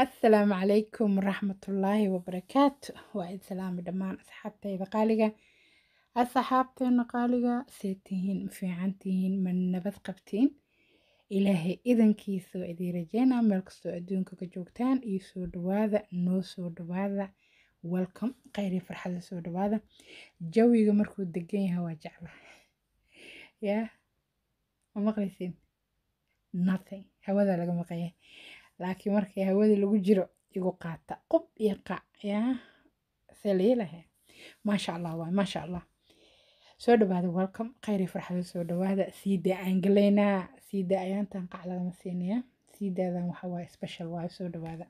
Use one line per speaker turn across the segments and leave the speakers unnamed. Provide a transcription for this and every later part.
asalaamu calaykum waraxmatullaahi wabarakaatu waa id salaami dhammaan asxaabtayda qaaliga asxaabteena qaaliga see tihiin ma fiican tihiin ma nabad qabtiin ilaahay idankiisa waa idiin rajeynaa meel kastoo adduunka ka joogtaan iyo soo dhawaada noo soo dhawaada welcome khayr iyo farxada soo dhawaada jawiga markuu degan yahay waa jecla yaa ma maqlaysiin nothing hawada laga maqaya laakiin markii hawada lagu jiro igu qaata qub iyo qac yaa see la yeelahay maasha allah waay maasha allah soo dhawaada welcome khayr iyo farxada soo dhawaada siidaa aan galaynaa siidaa ayaantan qac lagama siinaya siidaadan waxa waaye special waaye soo dhawaada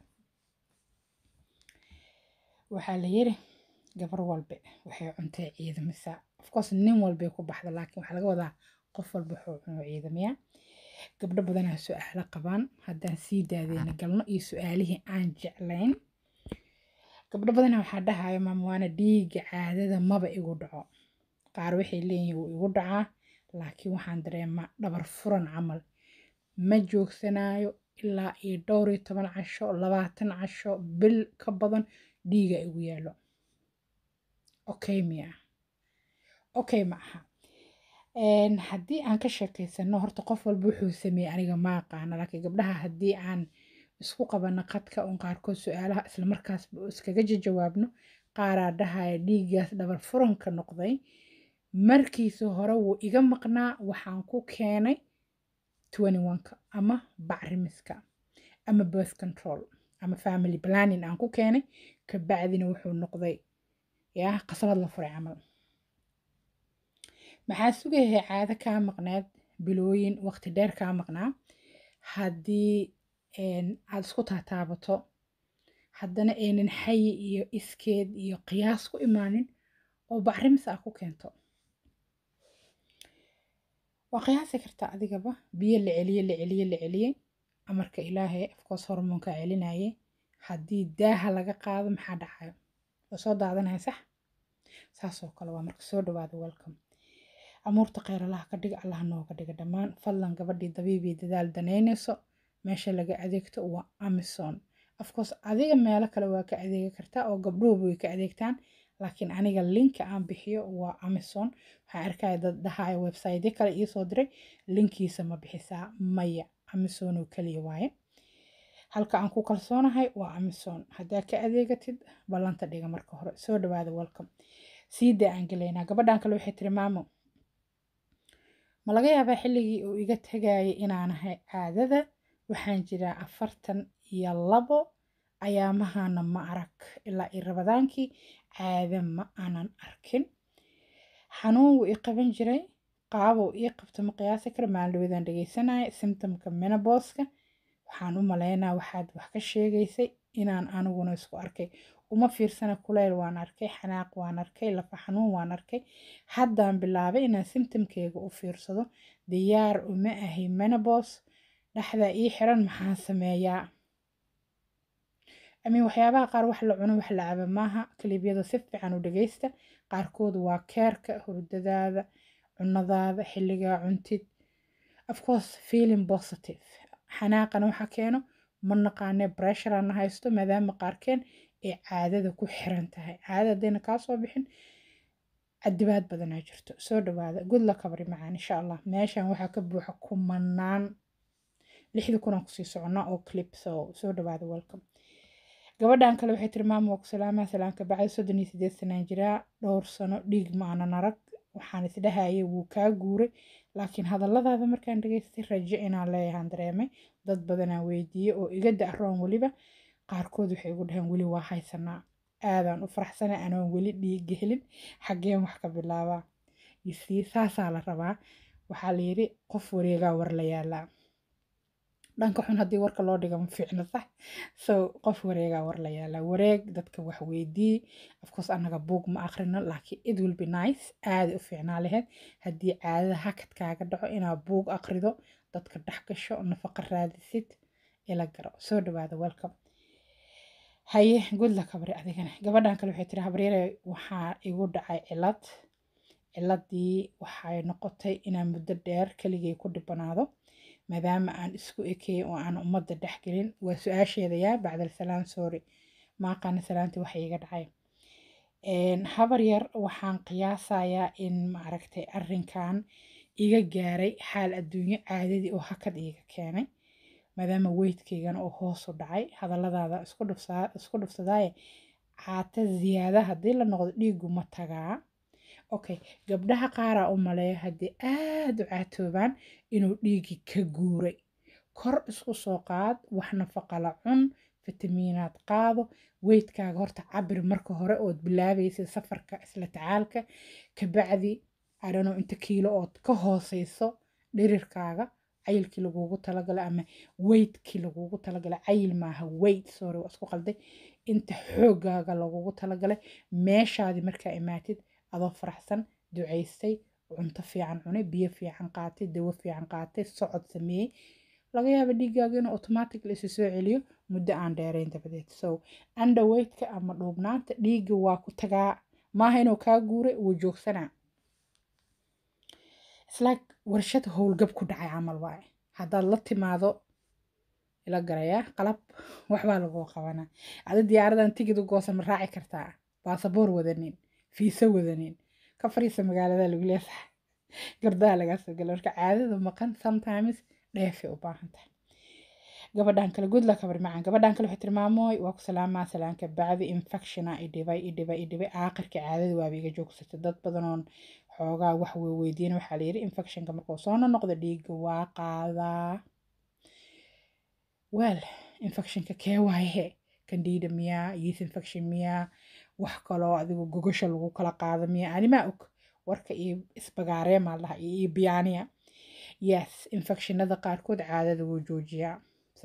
waxaa la yiri gabar walbe waxay cuntay ciidamisa ofcourse nin walbay ku baxda laakiin waxaa laga wadaa qof walba wuxuu cuno ciidamiya gabdho badanaa su-aalo qabaan haddaan sii daadeena galno iyo su-aalihii aan jeclayn gabdho badanaa waxaa dhahaya maama waana dhiiga caadada maba igu dhaco qaar waxay leeyihiin wuu igu dhacaa laakiin waxaan dareemaa dhabar furan camal ma joogsanayo ilaa iyo dhowr iyo toban casho labaatan casho bil ka badan dhiiga igu yaalo okay miya okay ma aha haddii aan ka sheekeysano horta qof walba wuxuu sameeyey aniga ma aqaana laakiin gabdhaha haddii aan isku qabano qadka un qaarkood su-aalaha islamarkaasba iskaga jawaabno qaaraa dhahaya dhiiggaas dhabar furanka noqday markiisa hore wuu iga maqnaa waxaan ku keenay ka ama bacrimiska ama birth control ama family planning aan ku keenay kabacdina wuxuu noqday yaa qasabad la furay camal maxaa sugayahay caado kaa maqneed bilooyin waqti dheer kaa maqnaa haddii aad isku taataabato haddana aynan xayi iyo iskeed iyo qiyaas ku imaanin oo bacrimis ah ku keento waa qiyaasi kartaa adigaba biyo la celiye la celiye la celiyey amarka ilaahay afkoos hormoonka celinaye haddii daaha laga qaado maxaa dhacayo waa soo daadanaya sax saasoo kale waa marka soo dhawaada welcome amuurta kheyr allaha ka dhiga allaha nooga dhiga dhammaan fadlan gabadhii dabiibii dadaal danaynayso meesha laga adeegto waa amazon afcourse adiga meelo kale waa ka adeegi kartaa oo gabdhuhuba way ka adeegtaan laakiin aniga linka aan bixiyo waa amazon waxaan arkaya dad dhahaya website kale iisoo diray linkiisa ma bixisaa maya amazon oo keliya waaye halka aan ku kalsoonahay waa amazon haddaa ka adeegatid ballanta dhiga marka hore soo dhawaada welcome siidaa aan gelaynaa gabadhan kale waxay tiri maamo ma laga yaabaa xilligii uu iga tagayay inaanahay caadada waxaan jiraa afartan iyo labo ayaamahana ma arag ilaa io rabadaankii caada ma aanan arkin xanuun wuu ii qaban jiray qaabou ii qabto ma qiyaasi kara maaldawadaan dhegeysanaya symptomka menabooska waxaan u malaynaa waxaad wax ka sheegaysay inaan aniguna isku arkay uma fiirsana kuleyl waan arkay xanaaq waan arkay lafa xanuun waan arkay haddaan bilaabay inaan symptomkeyga u fiirsado diyaar uma ahay menabos dhexdaa ii xiran maxaan sameeyaa amin waxyaabaha qaar wax la cuno wax la caba maaha kalibyada si fiican u dhageysta qaarkood waa keerka hurdadaada cunadaada xilligaa cuntid afcourse feeling positive xanaaqana waxa keeno ma naqaane bressurana haysto maadaama qaarkeen ay caadada ku xiran tahay caadada haddayna kaa soo bixin cadibaad badanaa jirto soo dhawaada good la kabri macaan insha allah meeshan waxaa ka buuxa kumanaan lixda kunaan kusii soconnaa oo clip so soo dhawaada welcome gabadhan kale waxay tiri maama waa ku salaamaa salaamka bacdi soddon iyo sideed sanaan jiraa dhowr sano dhiig ma aanan arag waxaan isdhahayay wuu kaa guuray laakiin hadalladaada markaan dhageystay rajo inaan leeyahaan dareemay dad badanaa weydiiyey oo iga da-roon weliba qaarkood waxay igu dhaheen weli waa haysanaa aadaan u faraxsana anoon weli dhiiga helin xaggeen wax ka bilaabaa isii saasaa la rabaa waxaa la yidhi qof wareegaa war la yaalaa dhanka xun haddii warka loo dhiga ma fiicno sax so qof wareegaa war la yaalaa wareeg dadka wax weydii afcourse annaga buug ma akhrino laakiin it will be nice aaday u fiicnaa laheyd haddii caadada hakadkaaga dhaco inaad buug akhrido dadka dhex gasho nafaqa raadisid ila garo soo dhawaada welcome haye good la kabri adigana gabadhan kale waxay tiri habaryare waxaa igu dhacay cilad ciladii waxay noqotay inaan muddo dheer keligay ku dhibanaado maadaama aan isku ekeeyey oo aan ummadda dhexgelin waa su-aasheeda yaa bacdal salaan sorry maaqaana salaantii waxa iga dhacay habar yar waxaan qiyaasayaa in maaragtay arrinkan iga gaaray xaal adduunyo caadadii oo hakad iiga keenay maadaama weydkaygana oo hoos u dhacay hadalladaada isku dhufsadaaye caata ziyaada haddii la noqdo dhiigu ma tagaa okay gabdhaha qaaraa u maleeya haddii aada u caatoobaan inuu dhiigii ka guuray kor isku soo qaad wax nafaqa la cun fitamiinaad qaado weydkaaga horta cabir marka hore ood bilaabaysa safarka isla tacaalka kabacdi adhano inta kiilo ood ka hooseyso dhirirkaaga cayilkii lagugu talagalay ama weydkii lagugu talagalay cayil maaha weyd sorry waa isku qalday inta xoogaaga lagugu talagalay meeshaadii markaa imaatid adoo faraxsan ducaystay cunto fiican cunay biyo fiican qaatay dawo fiican qaatay socod sameeyey laga yaaba dhiiggaaga inuu automatically isu soo celiyo muddo aan dheerayn dabadeed so underweightka ama dhuubnaanta dhiigga waa ku tagaa maaha inuu kaa guuray wuu joogsanaa islaag warshad howlgab ku dhacay camal waaye haddaad la timaado ila garayaa qalab waxbaa laguu qabanaa adi diyaaradan tigid u goosan ma raaci kartaa baasaboor wadanin fiiso wadanin ka fariisa magaalada lagu leesahay gardaha lagaa soo gala marka caadada maqan sometimes dheefay u baahan tahay gabadhan kale good luck habar macaan gabadhan kale waxay tilmaamooy waa ku salaamaa salaanka bacdi infectiona idhibay idhibay idhibay aakhirka caadada waaba iga joogsatay dad badanoon xoogaa wax weydiin waxaa la yidhi infectionka markuu soo noqdo dhiigga waa qaadaa wel infectionka kee waaye candida miyaa yeast infection miyaa wax kaloo adigu gogasha lagu kala qaado miyaa animaa og warka iyo isbagaareemaa laha iyo biyaaniya yes infectionada qaarkood caadada wuu joojiyaa so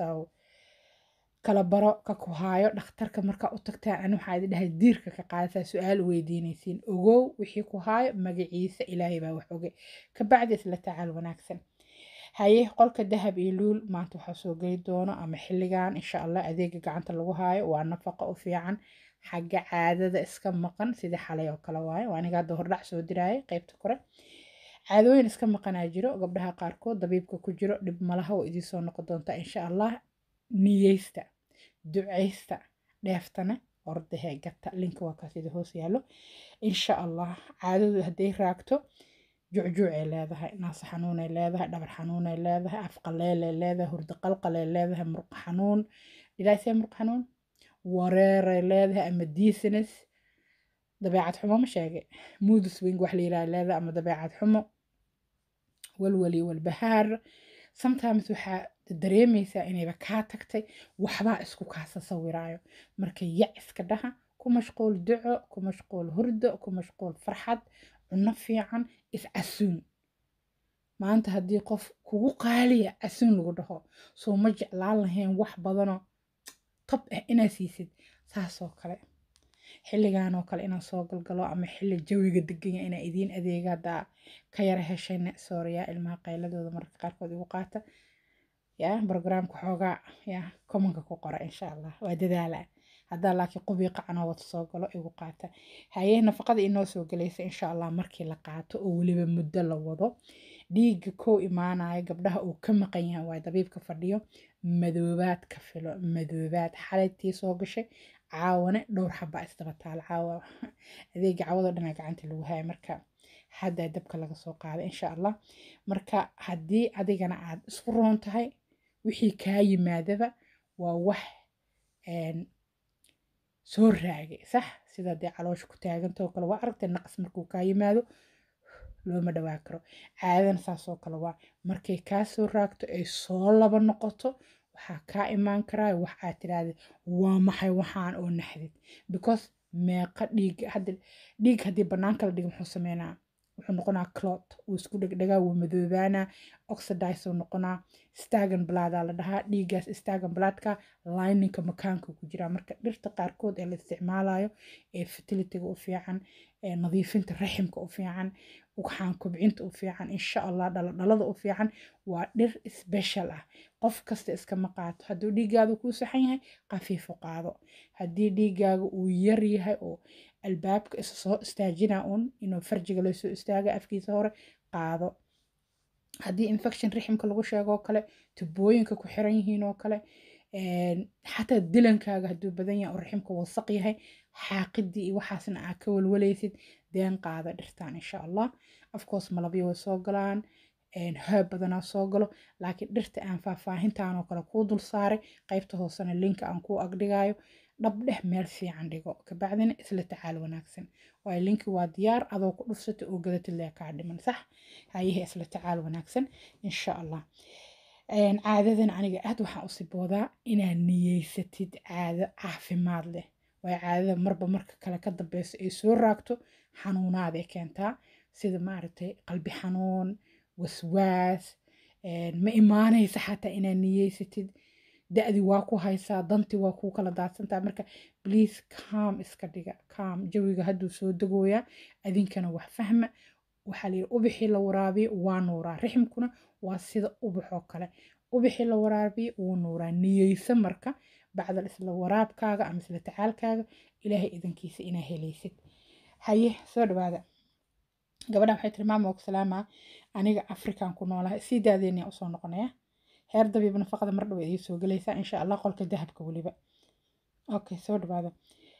kala baro ka ku haayo dhakhtarka markaa u tagtaan ani waxaa idin dhahay diirka ka qaadataa su-aal weydiinaysiin ogow wixii ku haayo magaciisa ilaahay baa wax oge kabacdi isla tacaal wanaagsan haye qolka dahab iyo luul maanta waxaa soo geli doono ama xilligan insha allah adeega gacanta lagu haayo waa nafaqa u fiican xagga caadada iska maqan sidii xalay oo kale waaye waa aniga hadda hordhac soo diraayay qeybta kore caadooyin iska maqanaa jiro gabdhaha qaarkood dabiibka ku jiro dhib malaha oo idiin soo noqon doonta insha allah niyeysta duceysta dheeftana ordahee gata linka waa kaas idi hoos yaallo insha allah caadadu hadday raagto jucjuucay leedahay naas xanuunay leedahay dhabar xanuunay leedahay afqaleelay leedahay hurdo qalqalay leedahay murqa xanuun dhilaasee murqa xanuun wareeray leedahay ama diisines dabeecad xumo ma sheegay moodus wing wax la yiraha leedahay ama dabeecad xumo walwali walbahaar sometimes waxaa dareemaysaa inayba kaa tagtay waxbaa isku kaasa sawiraayo marka yac iska dhaha ku mashquul duco ku mashquul hurdo ku mashquul farxad cunno fiican iscasuun maanta haddii qof kugu qaaliya casuun lagu dhaho soo ma jeclaan lahayn wax badanoo tob ah inaad siisid saasoo kale xilligan oo kale inaan soo galgalo ama xilli jawiga deganya inaa idiin adeega haddaa ka yara heshayna sooriya ilmaha qayladooda mararka qaarkood igu qaata ya brograamka xoogaa ya commonka ku qora insha allah waa dadaala haddaa laakiin qubii qacanoo wata soo galo igu qaata haye nafaqada inoo soo gelaysa insha allah markii la qaato oo weliba muddo la wado dhiigga kow imaanaya gabdhaha uu ka maqan yahay waa dabiibka fadhiyo madoobaad ka filo madoobaad xalaytii soo gashay caawane dhowr xabaa isdaba taal caawa adeega caawado dhanaa gacanta lagu haya marka haddaa dabka laga soo qaada insha allah marka haddii adigana aad isku roon tahay wixii kaa yimaadaba waa wax soo raagay sax sida dee caloosha ku taagantoo kale waa aragtay naqas markuu kaa yimaado looma dhawaa karo caadana saasoo kale waa markay kaa soo raagto ay soo laba noqoto waxaa kaa imaan karaa wax aad tiraahda waa maxay waxaan oo naxdid because meeqa dhiig hadda dhiig haddii banaanka la dhigo muxuu sameynaa wuxuu noqonaa clot wuu isku dhegdhegaa wuu madoobaanaa oxidize uu noqonaa stagan blaadaa la dhahaa dhiiggaas stagan blaadka lininka makaanka ku jiraa marka dhirta qaarkood ee la isticmaalayo ee fertilityga u fiican ee nadiifinta raximka u fiican ugxaan kobcinta u fiican insha allah dhaladhalada u fiican waa dhir special ah qof kasta iskama qaato hadduu dhiiggaaga kuu saxan yahay qafiifu qaado haddii dhiiggaaga uu yar yahay oo albaabka isa soo istaajina un inuu farjiga lasoo istaaga afkiisa hore qaado haddii infection riximka lagu sheego oo kale tubooyinka ku xiran yihiin oo kale xataa dilankaaga hadduu badan yahay oo riximka wasaq yahay xaaqidii iyo waxaasna aa ka walwalaysid deen qaada dhirtaan insha allah afcourse malabyo way soo galaan hoob badanaa soo galo laakiin dhirta aan faahfaahintaan oo kale kuu dul saaray qaybta hoosena linka aan kuu agdhigayo dhabdheh meel fiican dhigo kabacdina isla tacaal wanaagsan waayo linki waa diyaar adoo ku dhufsata oo gadatid lee kaa dhiman sax hayahe isla tacaal wanaagsan insha allah caadadan aniga aad waxaan u siboodaa inaad niyeysatid caado caafimaad leh waayo caadada marba marka kale ka dambeyso ay soo raagto xanuunaaday keentaa sida maaragtay qalbi xanuun waswaas ma imaanaysa xataa inaad niyeysatid da-di waa ku haysaa danti waa kuu kala daadsantaa marka please calm iska dhiga calm jawiga hadduu soo degooyaa adinkana wax fahma waxaa layidhi ubixii la waraabiyo waa nuuraa riximkuna waa sida ubaxoo kale ubixii la waraabiyo wuu nuuraa niyeysa marka bacdal isla waraabkaaga ama isla tacaalkaaga ilaahay idankiisa inaa helaysid haye soo dhawaada gabadhan waxay tiri maama og salaama aniga afrikan ku noolahay sii daadeynaya usoo noqonaya heer dabiib nafaqada mar dhow idiin soo gelaysaa insha allah qolka dahabka weliba okay soo dhawaada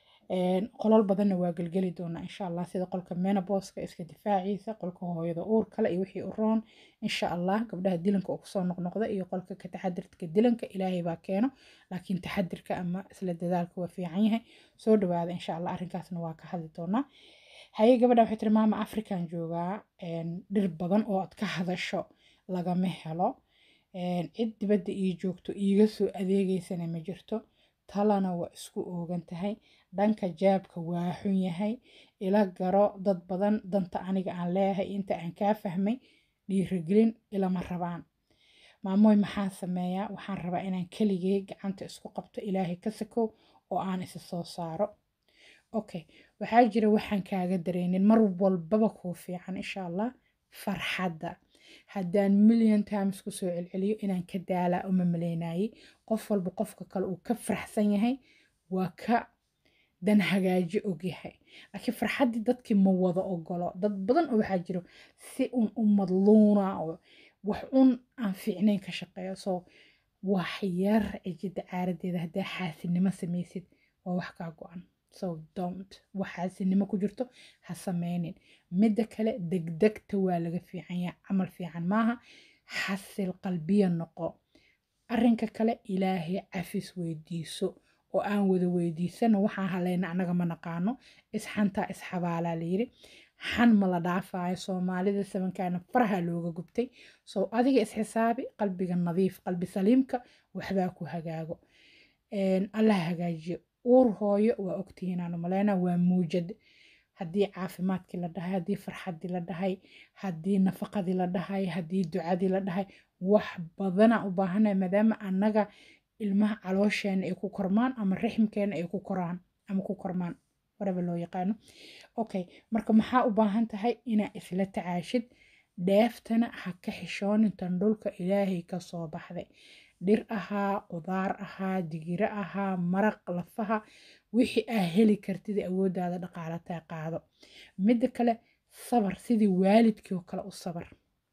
qolol badanna waa gelgeli doonaa insha allah sida qolka menabooska iska difaaciisa qolka hooyada uur kale iyo wixii u roon insha allah gabdhaha dilanka uu kusoo noqnoqda iyo qolka ka taxadirka dilanka ilaahay baa keeno laakiin taxadirka ama isla dadaalka waa fiican yahay soo dhawaada insha allah arrinkaasna waa ka hadli doonaa haye gabadha waxay tiri maama african joogaa dhir badan oo aad ka hadasho lagama helo cid dibadda ii joogto iiga soo adeegeysana ma jirto talana waa isku oogan tahay dhanka jaabka waa xun yahay ila garo dad badan danta aniga aan leeyahay inta aan kaa fahmay dhiirigelin ilama rabaan maamooy maxaan sameeyaa waxaan rabaa inaan keligay gacanta isku qabto ilaahay ka sakow oo aan isa soo saaro okay waxaa jira waxaan kaaga dareynin mar walbaba kuu fiican insha allah farxadda haddaan million times kusoo celceliyo inaan ka daalaa uma maleynayay qof walba qofka kale uu ka faraxsan yahay waa ka dan hagaaji ogyahay laakiin farxaddii dadkii ma wada ogolo dad badan oo waxaa jiro si un u madluuna oo wax un aan fiicnayn ka shaqeeyo soo wax yar cijida caaradeeda haddaa xaasinimo samaysid waa wax kaa go-an so don't waxaasinimo ku jirto ha sameynin midda kale degdegta waa laga fiican yahay camal fiican maaha xasil qalbiya noqo arrinka kale ilaahay cafis weydiiso oo aan wada weydiisano waxaan haleyna annaga ma naqaano isxantaa isxabaalaa layiri xan ma la dhaafayo soomaalida sabankaana faraha looga gubtay soo adiga isxisaabi qalbiga nadiif qalbi saliimka waxbaa ku hagaago allah hagaajiyo uur hooyo waa ogtihiin aanu maleyna waa muujad haddii caafimaadkii la dhahay haddii farxaddii la dhahay haddii nafaqadii la dhahay haddii ducadii la dhahay wax badana u baahanaya maadaama annaga ilmaha caloosheena ay ku kormaan ama riximkeena ay ku koraan ama ku kormaan waraba loo yaqaano okay marka maxaa u baahan tahay inaa isla tacaashid dheeftana ha ka xishoonin tan dhulka ilaahay ka soo baxday dhir ahaa qudaar ahaa digiro ahaa maraq lafaha wixii aa heli kartid awooddaada dhaqaalataa qaado midda kale sabar sidii waalidkii oo kale u sabar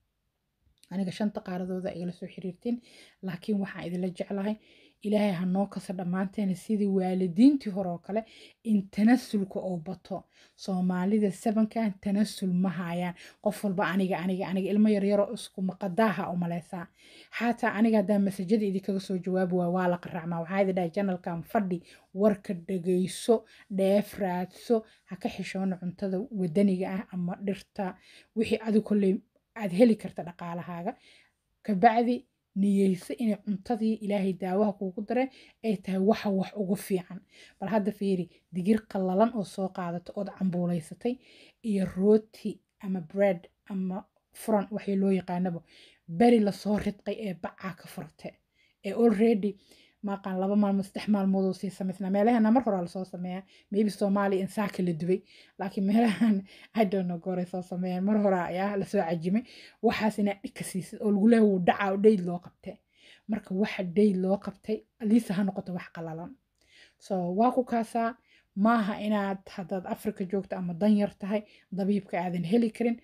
aniga shanta qaaradooda igala soo xiriirtiin laakiin waxaan idinla jeclahay ilaahay ha noo kasa dhammaanteena sidii waalidiintii hore oo kale in tanasulka oo bato soomaalida sabankan tanasul ma hayaan qof walba aniga aniga aniga ilmo yaryaroo isku maqadaaha u maleysaa xataa aniga haddaa masajada idinkaga soo jawaabi waa waa la qaracmaa waxaa idin dhahay janalkan fadhi warka dhagayso dheef raadso ha ka xishoona cuntada wadaniga ah ama dhirta wixii adi kolley aad heli karta dhaqaalahaaga kabacdi niyeyso inay cuntadii ilaahay daawaha kuugu dareen ay tahay waxa wax ugu fiican bal hadda fiiri digir qallalan oo soo qaadato ood cambuulaysatay iyo rooti ama bread ama furan waxii loo yaqaanaba beri lasoo ridqay ee bacaa ka furte ee already maaqaan laba maalmood saddex maalmood oo sii samaysnaa meelahana mar horaa lasoo sameeyaa maybe soomaaliya insaaka la dubay laakiin meelahan i don't know gooray soo sameeyaan mar horaa ayaa lasoo cajimay waxaas inaa dhigka siisid oo lagu leehay wuu dhacaa oo dhayd loo qabtay marka waxa dhayd loo qabtay aliisa ha noqoto wax qalalan so waa ku kaasaa maaha inaad haddaad afrika joogto ama danyar tahay dabiibka aadan heli karin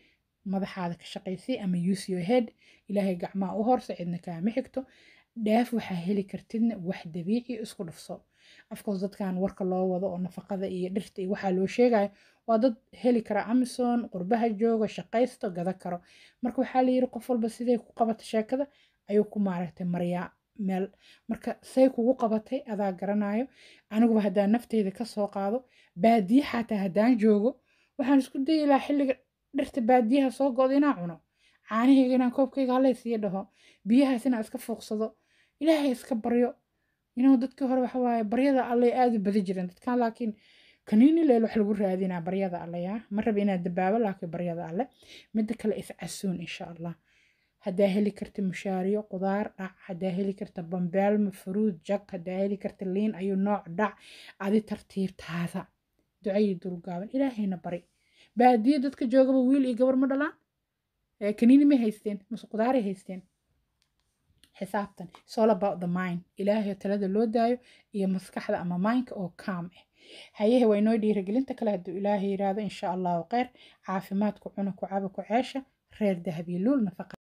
madaxaada ka shaqaysay ama use your head ilaahay gacmaha u horse cidna kaama xigto dhaaf waxaa heli kartidna wax dabiici isku dhufso afkoos dadkan warka loo wado oo nafaqada iyo dhirta iyo waxaa loo sheegayo waa dad heli kara amazon qurbaha jooga shaqaysto gada karo marka waxaa layiri qof walba siday ku qabata sheekada ayuu ku maaragtay maryaa meel marka say kugu qabatay adaa garanayo aniguba haddaan nafteyda kasoo qaado baadiye xataa haddaan joogo waxaan isku dayi lahaa xilliga dhirta baadiyaha soo go-da inaan cuno caanahayga inaan koobkayga halaysiiyo dhaho biyahaas inaan iska fuuqsado ilaahay iska baryo inuu dadkii hore waxa waaye baryada allay aada u badi jireen dadkan laakiin kaniini leel wax lagu raadinaa baryada alle yaa ma raba inaad dabaabo laakiin baryada alle midda kale iscasuun insha allah haddaa heli karta mushaariyo qudaar dhac haddaa heli karta bambeelma furuud jag haddaa heli karta liin ayuu nooc dhac adi tartiibtaada ducayi dulgaaban ilaahayna bari baadiye dadka joogaba wiil iyo gabar ma dhalaan kaniini may haysteen mase qudaaray haysteen xisaabtan it's all about the mind ilaahay talada loo daayo iyo maskaxda ama mindka oo calm ah hayahe waa inoo dhiirigelinta kale hadduu ilaahay yiraahdo insha allahu kheyr caafimaadku cuna ku caba ku ceesha reer dahabiye luul nafaqa